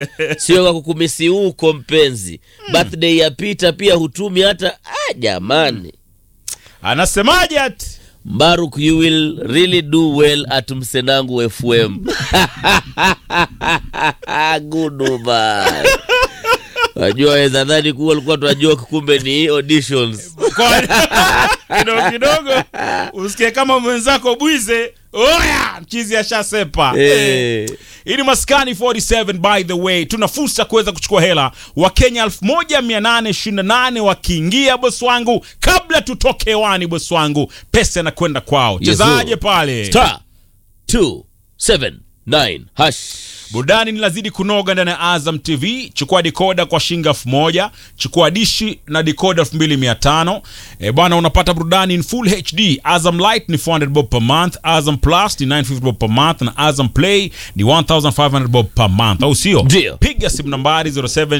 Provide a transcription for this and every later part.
sio kwa kukumisi huko mpenzi birthday ya Peter pia hutumi hata ah, jamani anasemaje ati Mbaruk, you will really do well at Msenangu FM. Goodbye. Wajua weza dhani kuwa alikuwa tunajua kumbe ni auditions. Kwa- kidogo kidogo usikie kama mwenzako bwize oya mchizi ashasepa Eh. hii ni maskani 47 by the way tuna fursa kuweza kuchukua hela wakenya 1828 wakiingia bosi wangu kabla tutoke hewani bosi wangu pesa inakwenda kwao Yes, chezaje sir. pale Star 279 hash. burudani linazidi kunoga ndani ya azam tv chukua dikoda kwa shilingi elfu moja chukua dishi na dikoda elfu mbili mia tano e bwana unapata burudani in full hd azam light ni 400 bob per month azam plus ni 950 bob per month na azam play ni 1500 bob per month au sio Ndio. piga simu nambari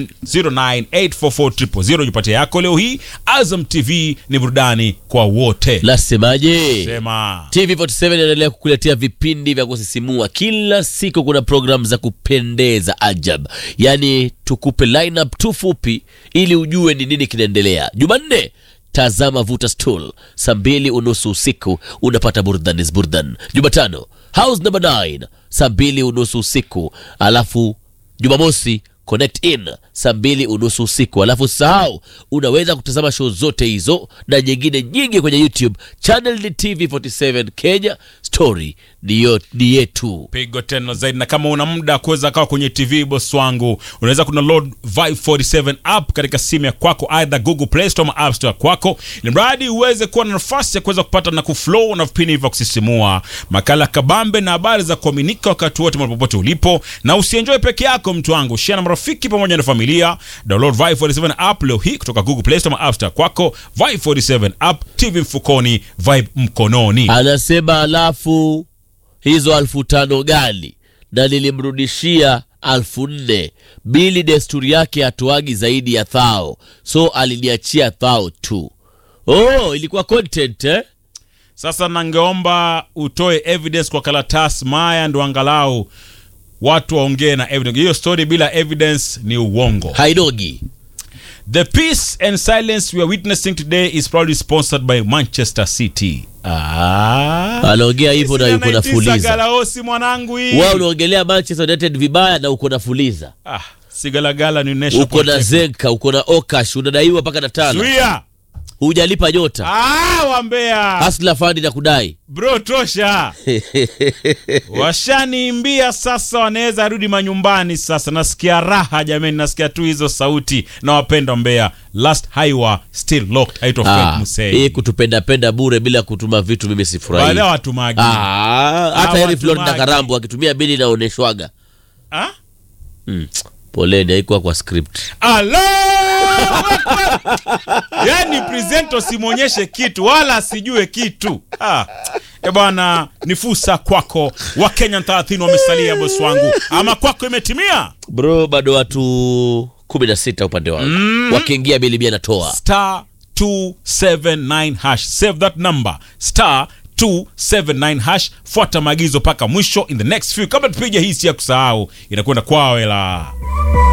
0709844000 jipatia yako leo hii azam tv ni burudani kwa wote Lasemaje? sema TV47 inaendelea kukuletea vipindi vya kusisimua kila siku. Kuna programu za kupendeza ajab, yaani tukupe lineup tu fupi ili ujue ni nini kinaendelea. Jumanne tazama vuta stool saa mbili unusu usiku unapata burudani burdan. Jumatano house number 9 saa mbili unusu usiku, alafu Jumamosi connect in saa mbili unusu usiku. Alafu sahau, unaweza kutazama show zote hizo na nyingine nyingi kwenye YouTube. Channel ni TV47 Kenya, story ni yo- ni yetu. pigo tena zaidi na kama una muda kuweza kawa kwenye tv boss wangu unaweza kuna load vibe 47 app katika simu ya kwako aidha google play store ama app store kwako ili mradi uweze kuwa na nafasi ya kuweza kupata na kuflow na vipindi vya kusisimua makala kabambe na habari za kuaminika wakati wote mahali popote ulipo na usienjoy peke yako mtu wangu share na marafiki pamoja na familia download vibe 47 app leo hii kutoka google play store ama app store kwako vibe 47 app tv mfukoni vibe mkononi Anasema alafu hizo alfu tano gani, na nilimrudishia alfu nne. Bili desturi yake hatoagi zaidi ya thao, so aliniachia thao tu. Oh, ilikuwa content eh? Sasa nangeomba utoe evidence kwa karatasi maya, ndo angalau watu waongee na evidence. Hiyo story bila evidence ni uongo. Haidogi. The peace and silence we are witnessing today is probably sponsored by Manchester City. Ah. Anaongea hivyo na yuko na fuliza. Galaosi mwanangu hii. Wewe unaongelea Manchester United vibaya na uko na fuliza, Ah, sigalagala ni national uko na protect. Zenka, uko na Okash, unadaiwa mpaka na tano, Zuia. hujalipa nyota. Ah, wambea. Hasla fandi na kudai Bro tosha. Washaniimbia sasa, wanaweza rudi manyumbani sasa. Nasikia raha jameni, nasikia tu hizo sauti na wapenda Mbeya. Last highway still locked. Haitwa Ah, Fred Musei. hii kutupenda penda bure bila kutuma vitu, mimi sifurahi. Baada ya watu magi. Ah, hata Heri watu Florida magi. Karambo akitumia bili inaoneshwaga. Ah? Mm. Poleni, haikuwa kwa script. Allahu Akbar! Yaani presento simwonyeshe kitu wala asijue kitu. Ah. E bwana, ni fursa kwako. Wakenya 30 wamesalia bosi wangu. Ama kwako imetimia? Bro, bado watu kumi na sita upande wangu wakiingia bili bia natoa star 279 hash save that number star 279 hash fuata maagizo mpaka mwisho in the next few kabla tupige hii si ya kusahau inakwenda kwao hela